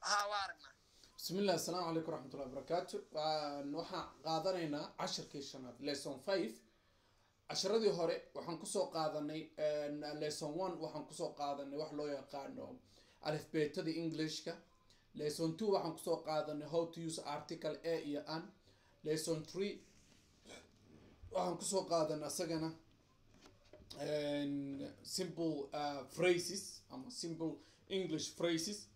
haa waa aragnaa bismi illah asalaamu calaykum waraxmatullahi wabarakaatu waxaan qaadanaynaa cashirkii shanaad lesson five casharadii hore waxaan kusoo qaadanay lesson one waxaan kusoo qaadanay wax loo yaqaano alifbeetadii englishka lesson two waxaan kusoo qaadanay how to use article a iyo an lesson three waxaan kusoo qaadanay asagana simple uh, phrases ama simple english phrases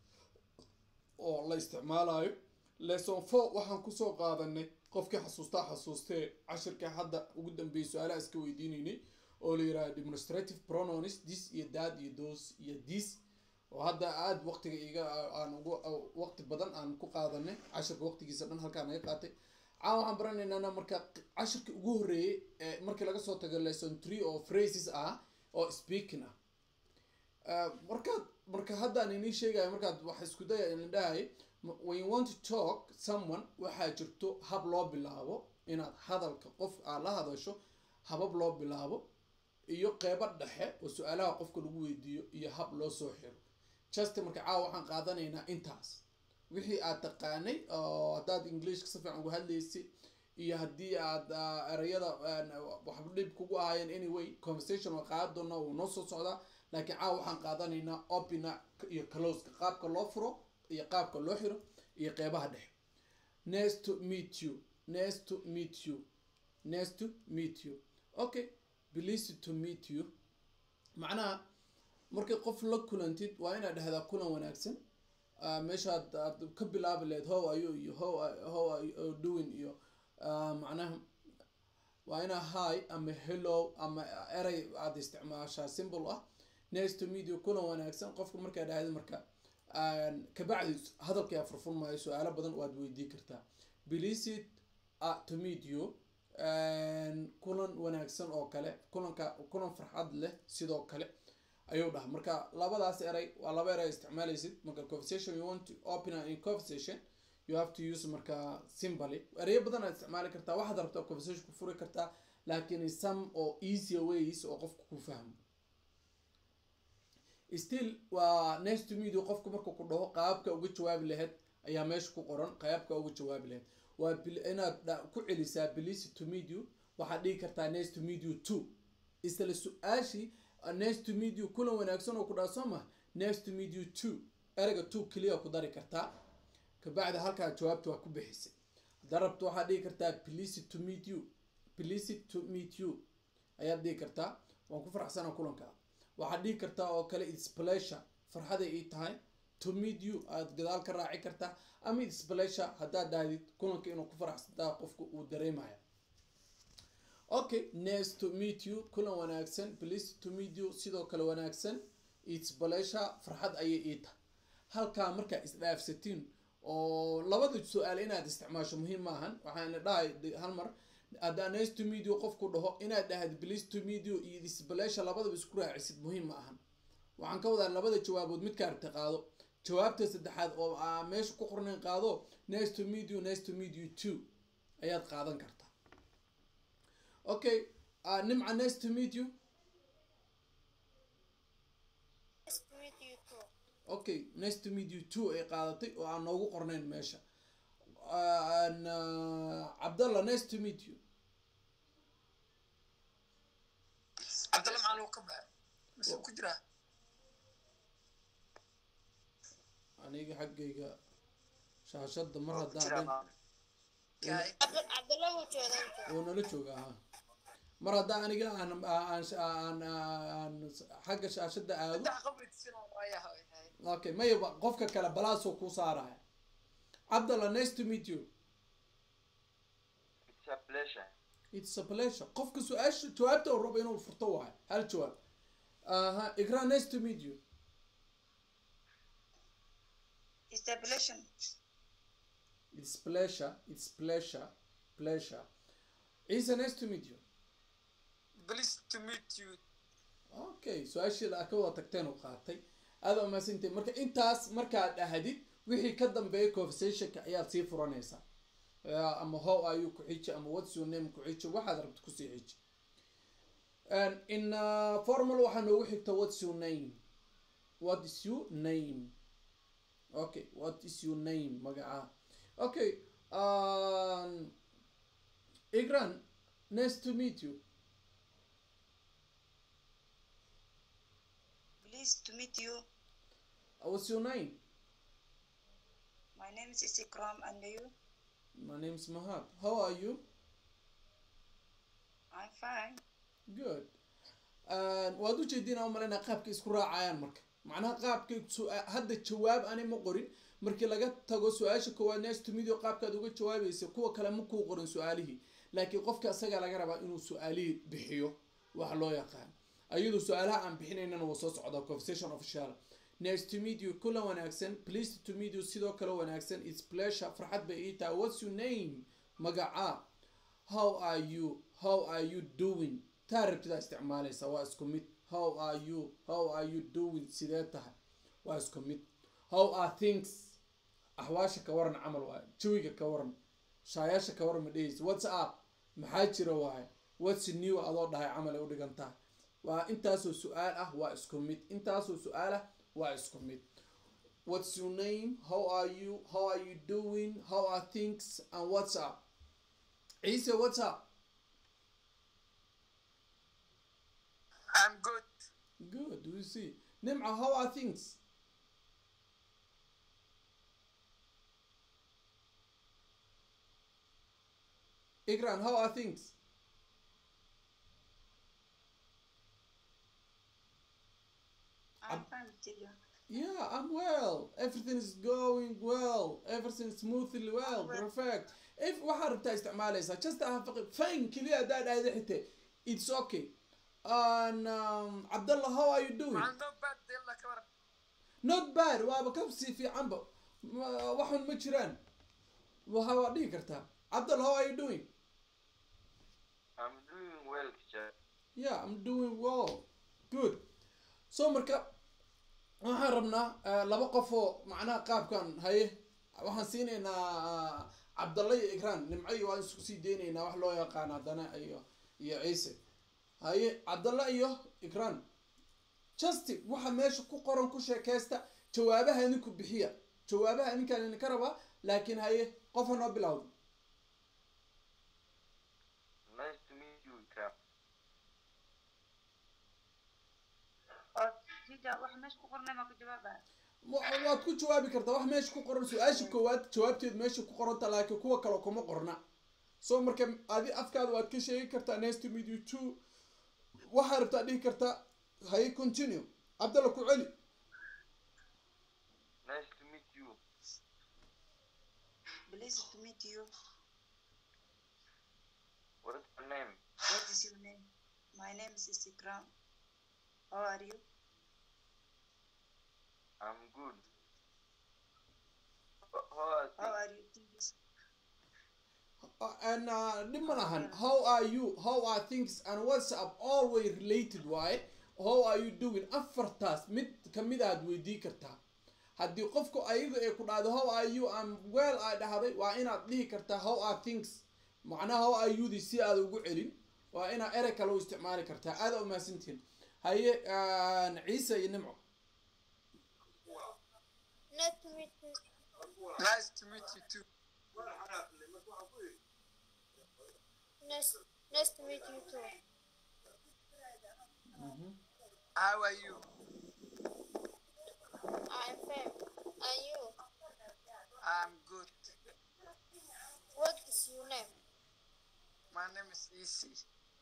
oo la isticmaalayo lesson four waxaan kusoo qaadanay qofkii xasuustaa xasuustee cashirka hadda ugu dambeeyay su-aalaha iska weydiinaynay oo la yiraahdo demonstrative pronouns this iyo that iyo those iyo this oo hadda aada waqtiga iga aan ugu waqti badan aan ku qaadanay cashirka waqtigiisa dhan halkaa naga qaatay caan waxaan baranaynana marka cashirka ugu horreeyay ee markii laga soo tago lesson three oo phrases ah oo speaking ah markaad marka haddaan inii sheegayo markaad wax isku daya in dhahay when you want to talk someone waxaa jirto hab loo bilaabo inaad hadalka qof aad la hadasho habab loo bilaabo iyo qeybo dhexe oo su-aalaha qofka lagu weydiiyo iyo hab loo soo xiro just marka caawa waxaan qaadanaynaa intaas wixii aad taqaanay oo haddaad englishka si fiican uga hadlaysay iyo haddii aad erayada waxba dhib kugu ahaayeen anyway conversation waa qaadan doona wuu noo soo socdaa laakiin caawa waxaan qaadanaynaa opina iyo closeka qaabka loo furo iyo qaabka loo xiro iyo qeybaha dhexe nice to meet you nice to meet you nice to meet you okay pleased to meet you macnaha markay qof la kulantid waa inaad dhahdaa kulan wanaagsan meeshaad aad ka bilaabi lahayd how are you iyo how how are you doing iyo macnaha waa inaa hi ama hello ama erey aada isticmaashaa symbol ah nice to meet you kulan wanaagsan qofka markaa dhahda marka kabacdi hadalkaa furfur maayo su-aalo badan waad weydii kartaa pleased to meet you kulan wanaagsan oo kale kulanka kulan farxad leh sidoo kale ayuu dhaha marka labadaas eray waa laba eray isticmaalaysid marka conversation you want to open in conversation you have to use marka simboly ereyo badan aad isticmaali kartaa waxaad rabtaa conversation ku furi kartaa laakiin some oo easier ways oo qofka ku fahmo still waa next to media qofka marka ku dhaho qaabka uga jawaabi lahayd ayaa meesha ku qoran qaabka uga jawaabi lahayd waa inaad ku celisaa please to meet you waxaad dhigi kartaa next to meet you two isla su-aashii next to meet you kulan wanaagsan oo ku dhaha soo mah next to meet you two ereyga two keliya ku dari kartaa kabacdi halkaa jawaabta waa ku bixisay haddaa rabto waxaad dhigi kartaa please to meet you please to meet you ayaad dhigi kartaa waan ku faraxsana kulanka waxaad dhigi kartaa oo kale its pleasure farxaday ii tahay to meet you aad gadaal ka raaci kartaa ama its pleasure haddaad dhahdid kulanka inuu ku faraxsantaa qofka uu dareemaya okay nice to meet you kulan wanaagsan please to meet you sidoo kale wanaagsan its pleasure farxad ayay ii tahay halkaa markaa isdhaafsatiin oo labada su-aal inaad isticmaasho muhiim maahan waxaana dhahay hal mar haddaa nice to meet you qofku dhaho inaad dhahad please to meet you iyo its pleasure labadaba isku raacisid muhiim ma ahan waxaan ka wadaa labada jawaabood midka aragta qaado jawaabta saddexaad oo aa meesha ku qornayn qaado nice to meet you nice to meet you two ayaad qaadan kartaa okay uh, nimca nice to meet you okay nice to meet you two ay qaadatay oo aan noogu qornayn meesha cabdallah nice to meet you cabdalla macalin ka baxa mise ku jiraa aniga xaggayga shaashada mar haddaan oo nala jooga ahaa mar haddaa aniga aan aan aan aan xagga shaashada aado okay maya qofka kale balaasoo ku saaraya cabdallah nice to meet you it's a pleasure qofka su-aasha jawaabta oo rabo inuu furto waayo hal jawaab aha ikra nice to meet you it's pleasure it's pleasure pleasure ciise nice to meet you please to meet you okay su-aashii a ka wada tagteen u qaatay aada umahadsantay marka intaas markaad dhahdid wixii ka dambeeya conversationka ayaad sii furanaysaa ama how are you ku xiji ama what's your name ku xiji waxaad rabta kusii xiji in formal waxaa noogu xigta what's your name what is your name okay what is your name magaca okay um, igran nice to meet you Pleased to meet you. what's your name My name is Isikram and you? my name is mahab how are you I'm fine. good waad ujeediina umaleyna qaabka isku raacayaan marka macnaha qaabka su- hadda jawaab ani ma qorin markii laga tago su-aasha koowaad next to medio qaabkaad uga jawaabaysa kuwa kale ma kuu qorin su-aalihii laakiin qofka isagaa laga rabaa inuu su-aalihii bixiyo wax loo yaqaan ayadu su-aalaha aan bixinaynana waa soo socdaa conversation official next to meet you kula wanaagsan pleased to meet you sidoo kale wanaagsan its pleasure farxad bay ii tahay what's your name magaca how are you how are you doing taa rabtidaa isticmaalaysa waa isku mid how are you how are you doing sidee tahay waa isku mid how are things axwaasha ka waran camal waaye jawiga ka waran shaayaasha ka waran ma dhehaysa what's up maxaa jira waaye what's new adoo dhahay camal ay u dhigan tahay waa intaasoo su-aal ah waa isku mid intaasoo su-aal ah waa isku mid what's your name how are you how are you doing how are things and what's up ciise what's up I'm good. good we see nimca how are things Igran, how are things? I'm Ab- fine with you. Yeah, I'm well. Everything is going well. Everything is smoothly well. Well. Perfect. If waxaa rabtaa isticmaalaysaa just aha faqi fine keliya haddaa dhahda xite it's okay and um, Abdullah how are you doing I'm not bad. Dilla ka waran. not bad waaba ka sii fiicanba Ma- waxun ma jiraan waxa waa dhihi kartaa Abdullah how are you doing I'm doing well, teacher. yeah I'm doing well good so marka waxaan rabnaa eh, laba qof oo macnaha qaabkan haye waxaan siinaynaa cabdalla iyo ikraan nimco iyo waan isku sii deynaynaa wax loo yaqaan haddana iyo iyo ciise haye cabdalla iyo ikraan just waxa meesha ku qoran ku sheekaysta jawaabaha idinku bixiya jawaabaha idinkaan idinka rabaa laakiin haye qofa noo bilowda Nice to meet you, Ikram. oo teacher wax meesha ku qornay ma ku jawaabaa wa- waad ku jawaabi kartaa wax meesha ku qoran su-aasha koowaad jawaabteed meesha ku qoranta laakiin kuwa kale kuma qorna so marka adi afkaada waad ka sheegi kartaa nice to meet you too waxaa rabtaa dhihi kartaa haye continue cabdalla ku celi Nice to meet you. Pleased to meet you. What is your name? What is your name? My name is Isikram. How are you? I'm good. How are How things? are you? Things? Uh, and uh, dhib ma lahan how are you how are things and what's up always related waaye how are you doing afartaas mid kamid aad weydii kartaa haddii qofku ayaga ay ku dhahdo how are you am well ay dhahday waa inaad dhihi kartaa how are things macnaha how are you di si aad ugu celin waa inaad erey kale u isticmaali kartaa aada umahadsantihin haye uh, ciise iyo nimco Nice to meet you. Nice to meet you too. Nice, nice to meet you too. How are you? I'm fine. And you? I'm good. What is your name? My name is Isi.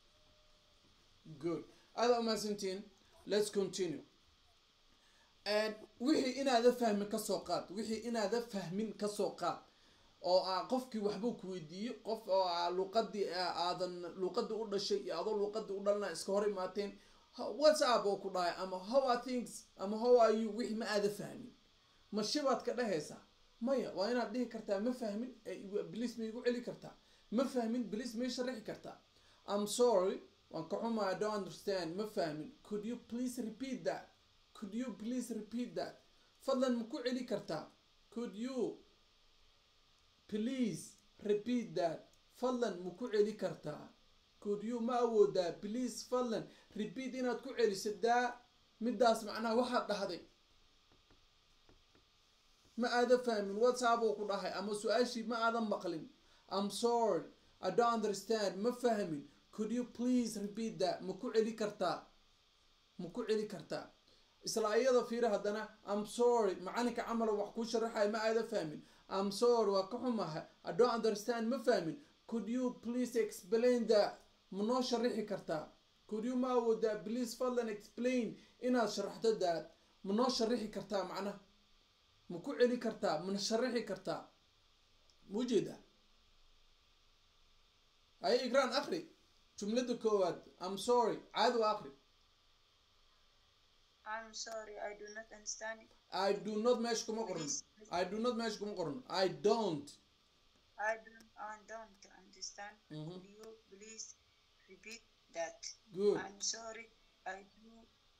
good aada umahadsantihin let's continue And wixii inaada fahmin kasoo qaad wixii inaada fahmin kasoo qaad oo ah qofkii waxbuu ku weydiiyey qof oo ah luqadii ah, aadan luqadii u dhashay iyo adoo luqadii u dhalana iska hor imaateen Ho- what's up oo ku dhahay ama how are things ama how are you wixii ma aada fahmin ma shibaad ka dhehaysaa maya waa inaad dhihi kartaa ma fahmin eh, igu- bilis ma igu celi kartaa ma fahmin bilis ma ii sharaxi kartaa i'm sorry waan ka xumaa i don't understand ma fahmin could you please repeat that could you please repeat that fadlan ma ku celi kartaa could you please repeat that fadlan ma ku celi kartaa could you ma awoodaa please fadlan repeat inaad ku celiso daa midaas macnaha waxaad dhahday ma aada fahmin whatsapp uu ku dhahay ama su-aashii ma aadan maqlin i'm sorry i don't understand ma fahmin could you please repeat that ma ku celi kartaa ma ku celi kartaa isla iyada fiiri haddana i'm sorry macalinka camala wax kuu sharaxaya ma aada fahmin i'm sorry waa ka xumahay i don't understand ma fahmin could you please explain that ma noo sharaxi kartaa could you ma awoodaa please fadlan explain inaad sharaxdo daad ma noo sharaxi kartaa macnaha ma ku celi kartaa mana sharaxi kartaa ma ujeedaa haye igraan akri jumlada koowaad i'm sorry caadi waa akri I'm sorry, I do not understand. i do not meesha kuma qoran Please, i do not meesha kuma qoran i don't I don't, I don't understand. Mhm. Could you please repeat that? good I'm sorry, I do,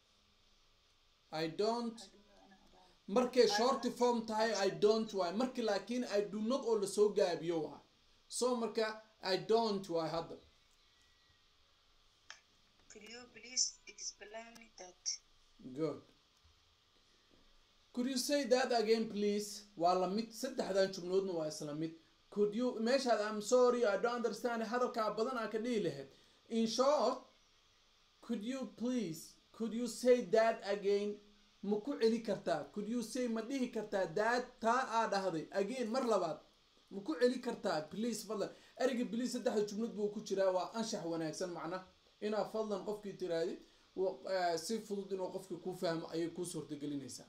i don't I do not understand. markay shorty form tahay i don't waay marki laakiin i do not oo lasoo gaabiyo waay so marka i don't waay hadda Could you please explain that? good could you say that again please waa la mid saddexdan jumloodna waa isla mid could you meeshaad i'm sorry i don't understand hadalkaa badan aa ka dhihi lahayd in short could you please could you say that again ma ku celi kartaa could you say ma dhihi kartaa that taa aa dhahday again mar labaad ma ku celi kartaa please fadlan ereyga please saddexda jumlad buu ku jiraa waa anshax wanaagsan macna inaa fadlan qofkii tiraadid wa- eh, si fudud inuu qofkii ku fahmo ayay kuu suurtagelinaysaa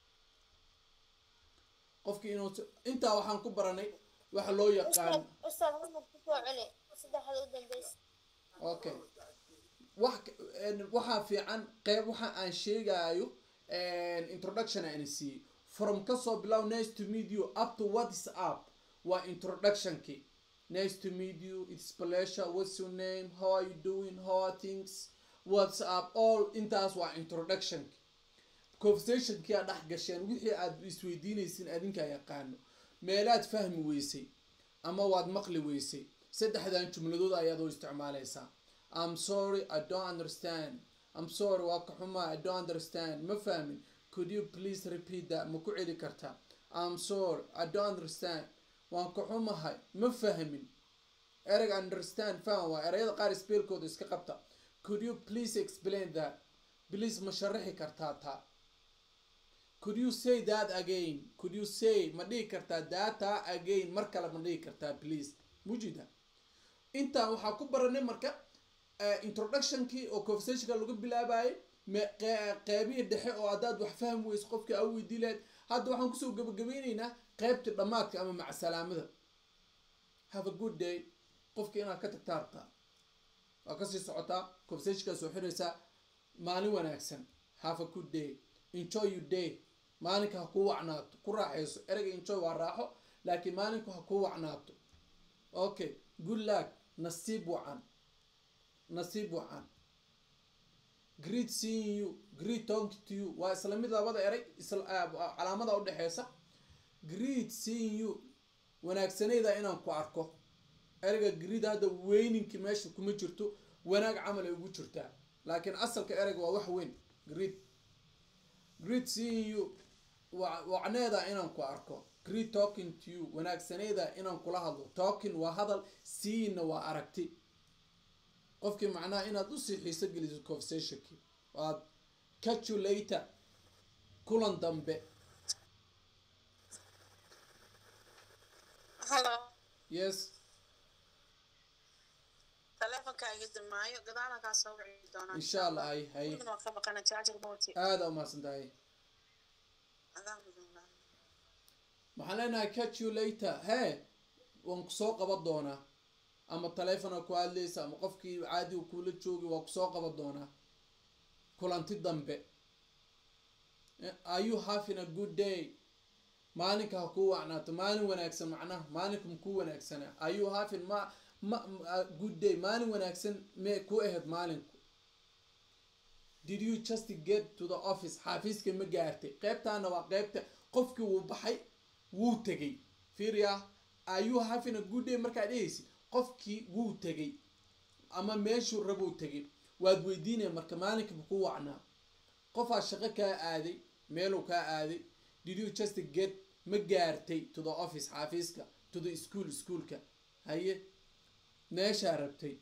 qofkii inuu si- intaa waxaan ku baranay waxa loo yaqaan Ustaad, ustaad, hal mar ku soo celi. Saddexda u dambeysa. okay wax ka- een, waxaa fiican qeyb waxa aan sheegayo introduction aan siiyey from kasoo bilow nice to meet you up to what is up waa introductionki nice to meet you it's pleasure what's your name how are you doing how are things what's up all intaas waa introductionki conversationkii aad dhex gasheen wixii aad isweydiinaysin adinkaa yaqaano meelaad fahmi weysay ama waad maqli weysay saddexdan jumladood ayaad u isticmaalaysaa i'm sorry i don't understand i'm sorry waa ka xumaa i don't understand ma fahmin could you please repeat that ma ku celi kartaa i'm sorry i don't understand waan ka xumahay ma fahmin ereg understand faham waa ereyada qaar speelkooda iska qabta could you please explain that please ma sharaxi kartaa taa could you say that again could you say ma dhihi kartaa data again mar kale ma dhihi kartaa please mujida intaan waxaa ku baranay marka eh, introductionkii oo conversationka lagu bilaabayay me- qe- qeybihii dhexe oo haddaad wax fahmi weyso qofkii aa weydii lahayd hadda waxaan kusoo gabagabeyneynaa qeybtii dhammaadka ama macsalaamada have a good day qofki inaad ka tagtaa rabtaa waa kasii socotaa conversationkaa soo xiraysaa maalin wanaagsan have a good day enjoy your day maalinka ha kuu wacnaato ku raaxayso ereyga enjoy waa raaxo laakiin maalinku ha kuu wacnaato okay good luck nasiib wacan nasiib wacan great seeing you great talking to you waa isla mid labada erey isla ah, calaamada udhexeysa great seeing you wanaagsanayda inaan ku arko ereyga greed hadda weyninki meesha kuma jirto wanaag camal ay ugu jirtaa laakiin asalka ereyga waa wax weyn greed great seeing you wa- wacneeda inaan ku arko great talking to you wanaagsaneeda inaan kula hadlo talking waa hadal seeingna waa aragti qofkii macnaha inaad usii xiiso geliso conversationkii waad catch you later kulan dambe Hello. yes Taleefanka iga damaayo gadaal kaa soo wici doonaa insha allah hay hay Gurigan waa ka baqana charger moti aada umahadsan tahay adaan gudun waxaan leenahay catch you later hee waan kusoo qaban doonaa ama taleefona ku hadlaysa ama qofkii caadiga kuula joogi waa kusoo qaban doonaa kulanti dambe Eh, are you having a good day maalinka ha kuu wacnaato maalin wanaagsan macnaha maalinka makuu wanaagsanaa are you having ma ma a good day maalin wanaagsan mee ku ahayd maalinku did you just get to the office xaafiiska ma gaartay qeybtaana waa qeybta qofkii wuu baxay wuu tegay fiiriya are you having a good day markaad dhehaysid qofkii wuu tegay ama meeshuu rabuu tegay waad weydiinaya marka maalinka makuu wacnaa qofaa shaqo kaa aaday meeluu kaa aaday did you just get ma gaartay to the office xaafiiska to the school schoolka haye meeshaa rabtay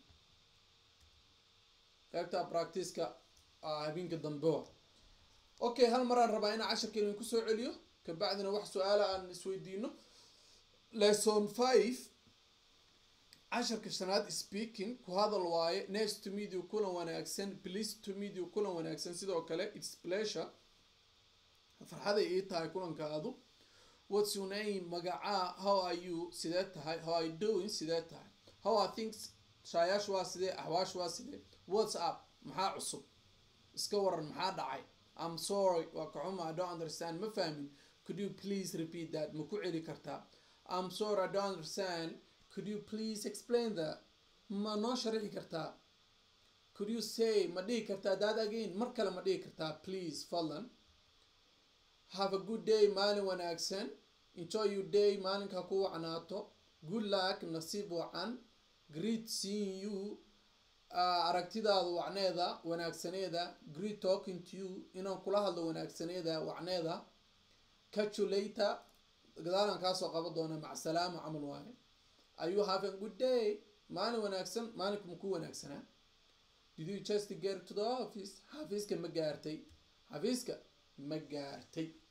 qaybta practiceka ah, habeenka dambe okay hal maraan rabaa inaan casharka idin kusoo celiyo kabacdina wax su-aala aan isweydiino lesson five casharka shanaad speaking ku hadal waaye nice to meet you kulan wanaagsan please to meet you kulan wanaagsan sidoo kale its pleasure farxaday ii tahay kulankaadu what's your name magacaa how are you sidee tahay how are you doing sidee tahay how are things shaayaashu waa sidee axwaashu waa sidee what's up maxaa cusub iska waran maxaa dhacay i'm sorry waa ka xuma i don't understand ma fahmin could you please repeat that ma ku celi kartaa i'm sorry i don't understand could you please explain that ma noo sharixi kartaa could you say ma dhihi kartaa that again mar kale ma dhihi kartaa please fadlan have a good day maalin wanaagsan enjoy your day maalinka ku wacnaato good luck nasiib wacan great seeing you uh, aragtidaada wacneeda wanaagsaneeda great talking to you inaan kula hadlo wanaagsaneeda wacneeda catch you later gadaalan kaasoo qaban doona macsalaama camal waaye are you having a good day maalin wanaagsan maalinka maku wanaagsanaa did you just get to the office xafiiska ma gaartay xafiiska ma gaartay